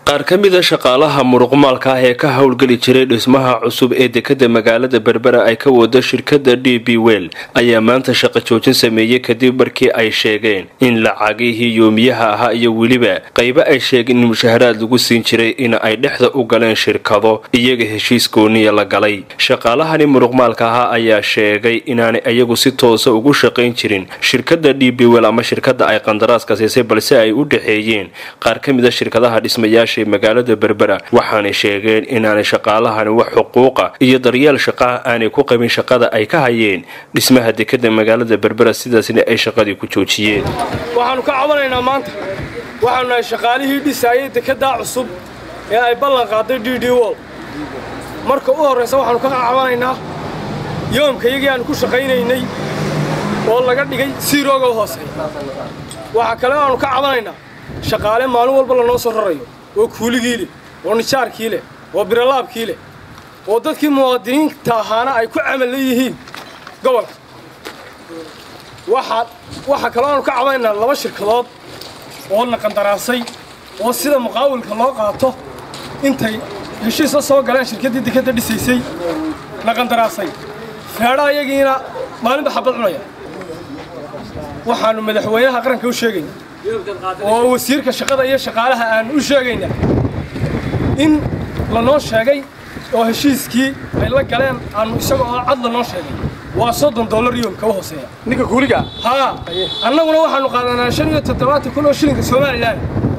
qaar ka mida shaqaalaha muruqmaalka ah ee ka howlgeli jiray dhismaha cusub ee dekada magaalada berbera ay ka wado shirkada d b wel ayaa maanta shaqo joojin sameeyey kadib markii ay sheegeen in lacagihii yoomiyaha ahaa iyo weliba qaybo ay sheegeen in mushaharaad lagu siin jiray in ay dhexda u galeen shirkado iyaga heshiis gooniya la galay shaqaalahani muruqmaalka ahaa ayaa sheegay inaanay iyagu si toosa ugu shaqayn jirin shirkada d b wel ama shirkada ay qandaraaska siisay balse ay u dhexeeyeen qaar ka mida shirkadaha dhismayaasha magaalada berbera waxaanay sheegeen inaanay shaqaalahani wax xuquuqa iyo daryeel shaqaha aanay ku qabin shaqada ay ka hayeen dhismaha dekada magaalada berbera sidaasna ay shaqadii ku joojiyeen waxaannu ka cabanaynaa maanta waxaanu nahay shaqaalihii dhisaayay dekedaa cusub ee ay ballan qaaday d d wol marka u horraysa waxaannu ka cabanaynaa yoomka iyagii aanu ku shaqaynaynay oo laga dhigay siirooga hooseeya waxaa kale aanu ka cabanaynaa shaqaale maalin walba lanoo soo rarayo oo kuuligii leh oo nijaarkii leh oo biralaabkii leh oo dadkii muwaadiniinta ahaana ay ku camal leeyihiin gobolka waxaa kaloo aanu ka cabanaynaa laba shirkadood oo na qandaraasay oo sida muqaawilka loo qaato intay heshiisa soo galeen shirkaddii dekadda dhisaysay na qandaraasay feedha iyagiina maalinba xabad cunaya waxaannu madaxweynaha qaranka u sheegayna oo wasiirka shaqada iyo shaqaalaha aan u sheegaynaa in lanoo sheegay oo heshiiskii ay la galeen aanu isaga oo cad lanoo sheegay waa soddon dollar yoomka u hooseeya ninka kuuliga haa annaguna waxaannu qaadanaa shan iyo toddobaatan kun oo shilinka somalilan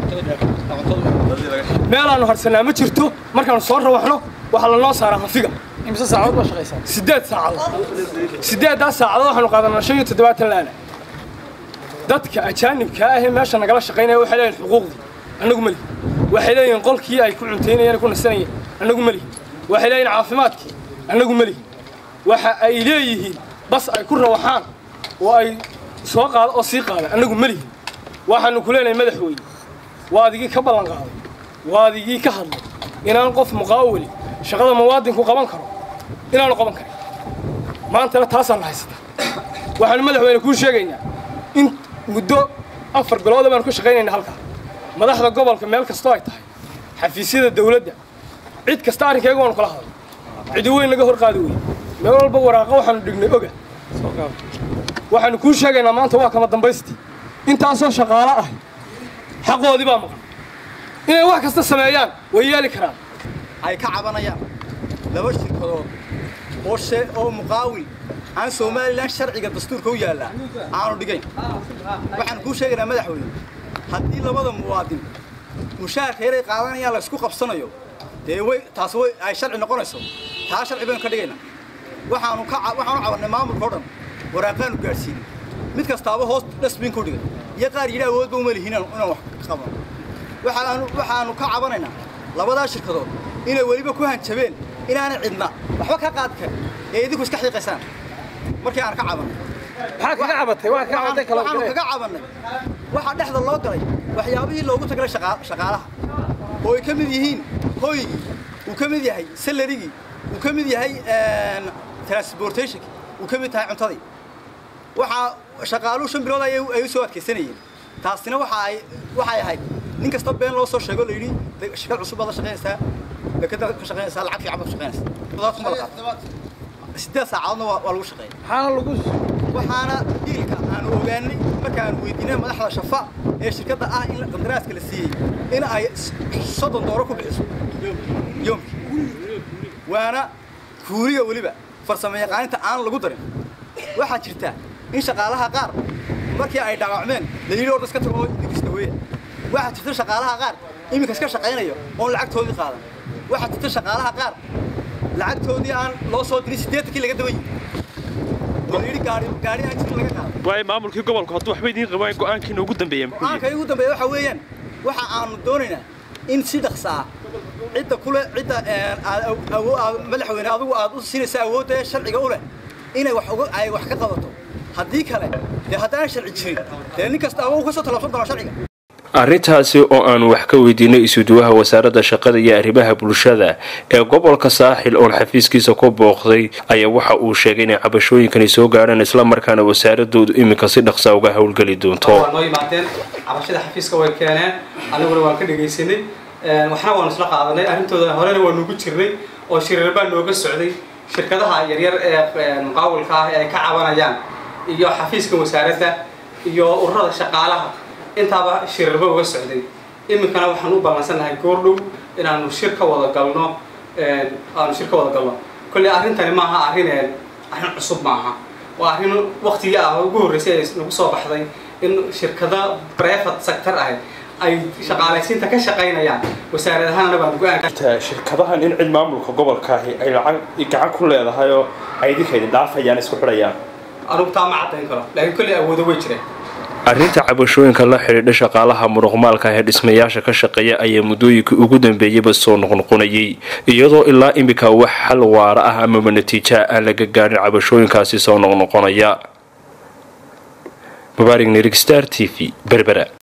meelaannu harsannaa ma jirto markaannu soo rawaxno waxaa lanoo saaraa hafiga imse saacadood baa shaqaysaa siddeed saacadood siddeeddaas saacadood waxaannu qaadanaa shan iyo toddobaatan laana dadka ajaanibkaa ahee meesha nagala shaqaynaya waxay leeyihin xuquuqdii annagu melihi waxay leeyihin qolkii ay ku cuntaynayeen ku nasanayeen annagu melihi waxay leeyihin caafimaadkii annagu melihi waxa ay leeyihiin bas ay ku rawaxaan oo ay soo qaado oo sii qaada annagu melihi waxaannu ku leenahay madaxweyne waa adigii ka ballan qaaday waa adigii ka hadlay inaan qof muqaawili shaqada muwaadinku qaban karo inaanu qaban karin maantana taasaanna haysata waxaannu madaxweyne kuu sheegaynaa in muddo afar bilooda baanu ka shaqaynayna halkaa madaxda gobolka meel kastoo ay tahay xafiisyada dawladda cid kasta arrinkayga waanu kala hadlay cidi weyn naga hor qaadi weye meel walba waraaqa waxaanu dhignay oga waxaanu kuu sheegaynaa maanta waa kama dambaystii intaasoo shaqaalo ahi xaqoodii baa maqan inay wax kasta sameeyaan way yeeli karaan ay ka cabanayaan laba shirkadood oo oo muqaawil aan somalilan sharciga dastuurka u yaallaa aanu dhigayn waxaan kuu sheegaynaa madaxweyne haddii labada muwaadin mushaharka yaray qaadanayaan laysku qabsanayo dee way taas way ay sharci noqonayso taa sharci baynu ka dhigaynaa waxaanu ka waxaanu cabannay maamulka o dhan waraaqaanu gaadhsiinay mid kastaaba hoos dhasbin ku dhigay iyo qaar yidhi awoodba uma lihin inaan wax qabano waxaanu waxaanu ka cabanaynaa labadaa shirkadood inay weliba ku hanjabeen inaanay cidna waxba ka qaad karin ee idinku iska xiiqaysaan markii aan ka cabannay maxaa kaga cabatay waa kaga cabatay kala waxaanu kaga cabannay waxaa dhexda loo galay waxyaabihii loogu tagalay shaqaalaha oo ay ka mid yihiin hooygii uu ka mid yahay salarigii uu ka mid yahay transportationki uu ka mid tahay cuntadii waxaa shaqaaluhu shan bilood ay u soo adkaysanayeen taasina waxa ay waxay ahayd nin kasta been loo soo sheego la yidhi shirkad cusub baad la shaqaynaysaa dekada ka shaqaynaysaa lacag fiican baad ku shaqaynaysaa siddeed saacadoodna waa lagu shaqeeya maxaana lagu waxaana diilka aanu ogaanay markaanu weydiinay madaxda shafa ee shirkadda ah in qandaraaska la siiyey in ay soddon dooro ku bixiso yoomkii waana kuuliga weliba farsamo yaqaaninta aan lagu darin waxaa jirta in shaqaalaha qaar markii ay dhaawacmeen la yidhi orda iska tago oo digista weeya waxaa jirta shaqaalaha qaar iminka iska shaqaynayo oon lacagtoodii qaadan waxaa jirta shaqaalaha qaar lacagtoodii aan loo soo dirin siddeetankii laga daban waay maamulkii gobolku hadduu waxba idiin qabaan go'aankiina ugu dambeeya go'aanka ugu dambeeya waxa weeyaan waxa aanu doonaynaa in si dhaqsaa cidda kule cidda madaxweyne adigu aad u siinaysa awoodda ee sharciga u leh inay wax ay wax ka qabato haddii kale dee haddaan sharci jirin dee nin kasta ama uu ka soo tallaabsan doonaa sharciga arrintaasi oo aanu wax ka weydiinay isuduwaha wasaaradda shaqada iyo arrimaha bulshada ee gobolka saaxil oon xafiiskiisa ku booqday ayaa waxa uu sheegay inay cabashooyinkani soo gaadhaan islamarkaana wasaaradoodu iminka si dhaqsa uga howlgeli doonto waa noo yimaadeen cabashada xafiiska way keeneen aniguna waan ka dhegaysanay waxna waanu isla qaadanay arrintooda horena waa nugu jirnay oo shirar baa nooga socday shirkadaha yaryar ee muqaawilka ah ee ay ka cabanayaan iyo xafiiska wasaaradda iyo ururada shaqaalaha intaaba shirarba uga socday iminkana waxaan u ballansannahay goordhow inaanu shir ka wada galno aanu shir ka wada galno kolley arrintani maaha arrin arrin cusub maaha waa arrin waktigii ah ugu horreysay ay nagu soo baxday in shirkada private sector ah ay shaqaalaysiinta ka shaqaynayaan wasaarad ahaanna baan go-aan shirkadahan in cid maamulka gobolkaahi ay lacag gacan ku leedahay oo ay idinka idin dhaafayaan isku xidhayaan anugu taa ma caddayn karo laakiin kolley awoodo way jireen arrinta cabashooyinka la xidhiidha shaqaalaha muruqmaalka ee dhismayaasha ka shaqeeya ayaa muddooyinkii ugu dambeeyeyba soo noqnoqonayay iyadoo ilaa iminka wax xal waara ah amaba natiija aan laga gaadhin cabashooyinkaasi soo noqnoqonaya mubaarig nirig star t v berbera